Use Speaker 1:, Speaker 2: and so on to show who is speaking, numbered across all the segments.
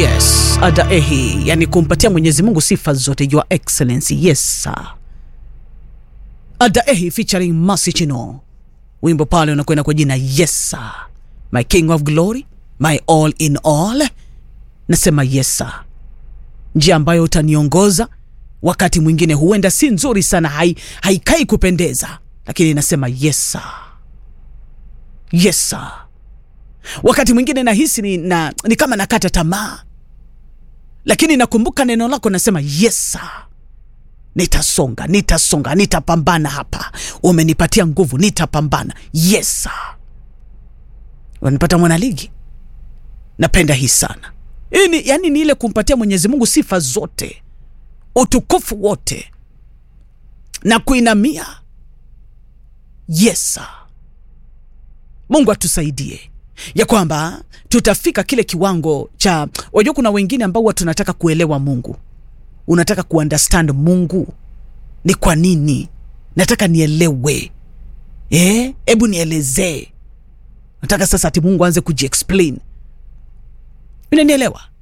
Speaker 1: Yes, adaehi, yani kumpatia Mwenyezi Mungu sifa zote, your excellency. Yes sir. Adaehi featuring Mercy Chino, wimbo pale unakwenda kwa jina yes sir. My king of glory, my all in all. Nasema yes sir, njia ambayo utaniongoza wakati mwingine huenda si nzuri sana, hai, haikai kupendeza, lakini nasema yes sir. Yes sir. Wakati mwingine nahisi ni, na, ni kama nakata tamaa, lakini nakumbuka neno lako, nasema yes sir. Nitasonga, nitasonga, nitapambana hapa. Umenipatia nguvu, nitapambana. Yes sir. Wanipata mwanaligi, napenda hii sana. Hii ni, yani ni ile kumpatia Mwenyezi Mungu sifa zote, utukufu wote na kuinamia. Yes sir. Mungu atusaidie ya kwamba tutafika kile kiwango cha, wajua, kuna wengine ambao huwa tunataka kuelewa Mungu, unataka kuunderstand Mungu ni kwa nini, nataka nielewe, eh, hebu nielezee. Nataka sasa ati Mungu aanze kujiexplain, unanielewa?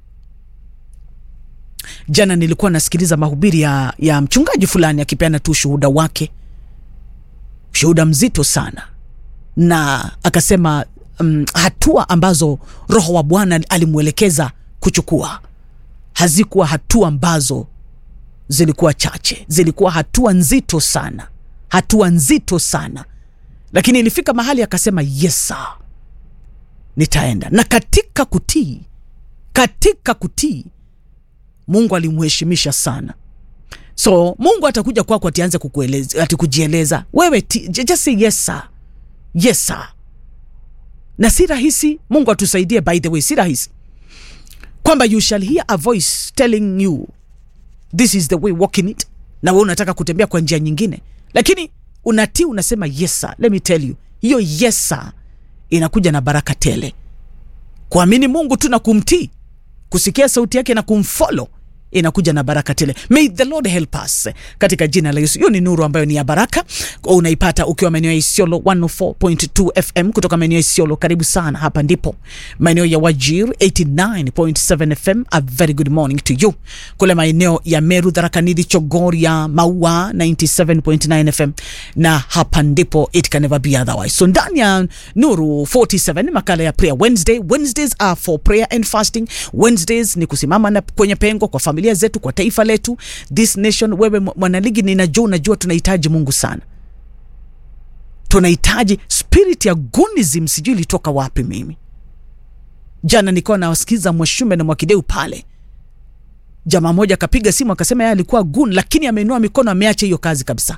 Speaker 1: Jana nilikuwa nasikiliza mahubiri ya, ya mchungaji fulani akipeana tu ushuhuda wake, ushuhuda mzito sana, na akasema um, hatua ambazo Roho wa Bwana alimwelekeza kuchukua hazikuwa hatua ambazo zilikuwa chache, zilikuwa hatua nzito sana, hatua nzito sana, lakini ilifika mahali akasema yes sir, nitaenda. Na katika kutii, katika kutii Mungu alimheshimisha sana. So Mungu atakuja kwako atianze kukueleza, ati kujieleza wewe, just say yes sir, yes sir na si rahisi. Mungu atusaidie, by the way, si rahisi kwamba you shall hear a voice telling you this is the way walk in it, na wewe unataka kutembea kwa njia nyingine, lakini unatii, unasema yes sir. Let me tell you, hiyo yes sir inakuja na baraka tele. Kuamini Mungu tu na kumtii, kusikia sauti yake na kumfollow inakuja na baraka tele. May the Lord help us katika jina la Yesu. Hiyo ni nuru ambayo ni ya baraka, unaipata ukiwa maeneo ya Isiolo 104.2 FM kutoka maeneo ya Isiolo. Karibu sana, hapa ndipo maeneo ya Wajir 89.7 FM. A very good morning to you. Kule maeneo ya Meru, Tharaka-Nithi, Chogoria, Maua 97.9 FM, na hapa ndipo it can never be otherwise. So ndani ya Nuru 47 makala ya prayer Wednesday. Wednesdays are for prayer and fasting. Wednesdays ni kusimama na kwenye pengo kwa familia zetu kwa taifa letu, this nation. Wewe mwanaligi, ninajua unajua tunahitaji Mungu sana, tunahitaji spirit ya gunism. Sijui ilitoka wapi. Mimi jana nilikuwa nawasikiza Mwashume na Mwakideu pale, jamaa moja akapiga simu akasema yeye alikuwa gun, lakini ameinua mikono, ameacha hiyo kazi kabisa,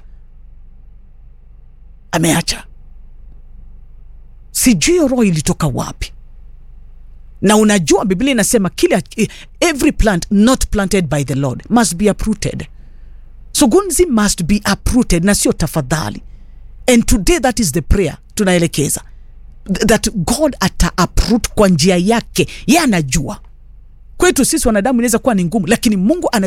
Speaker 1: ameacha. Sijui hiyo roho ilitoka wapi na unajua Biblia inasema kila every plant not planted by the Lord must be uprooted. So gunzi must be uprooted na sio tafadhali. And today that is the prayer tunaelekeza that God ata uproot kwa njia yake, yeye anajua. Kwetu sisi wanadamu inaweza kuwa ni ngumu, lakini Mungu ana